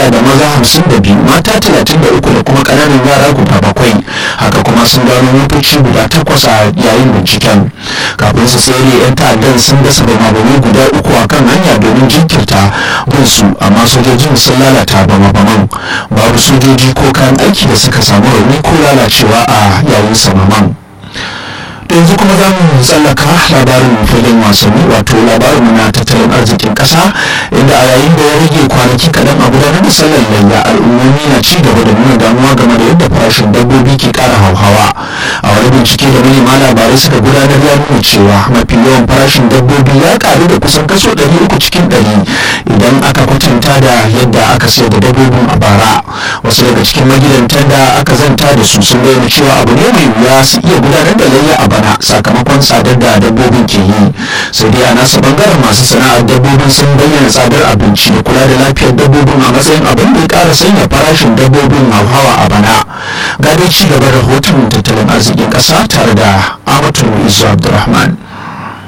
hada da maza hamsin da biyu mata talatin da uku da kuma ƙananan yara guda bakwai haka kuma sun gano motoci guda takwas a yayin binciken kafin su tsere 'yan ta'addan sun dasa bamabamai guda uku a kan hanya domin jinkirta gunsu amma sojojin sun lalata bama-baman babu sojoji ko kayan aiki da suka samu rauni ko lalacewa a yayin samaman yanzu kuma za mu tsallaka labarin filin wasanni wato labarin na tattalin arzikin kasa inda a yayin da ya rage kwanaki kaɗan a gudanar da sallar layya al'ummomi na ci gaba da nuna damuwa game da yadda farashin dabbobi ke ƙara hauhawa a wani bincike da manema labarai suka gudanar ya nuna cewa mafi yawan farashin dabbobi ya ƙaru da kusan kaso ɗari uku cikin ɗari idan aka kwatanta da yadda aka sayar da dabbobin a bara wasu daga cikin magidantan da aka zanta da su sun bayyana cewa abu ne mai wuya su iya gudanar da layya a bana sakamakon tsadar da dabbobin ke yi sai dai a nasa bangaren masu sana'ar dabbobin sun bayyana tsadar abinci da kula da lafiyar dabbobin a matsayin abin da ya ƙara sanya farashin dabbobin hauhawa a bana ga dai ci gaba rahoton tattalin arzikin ƙasa tare da amatu isu abdulrahman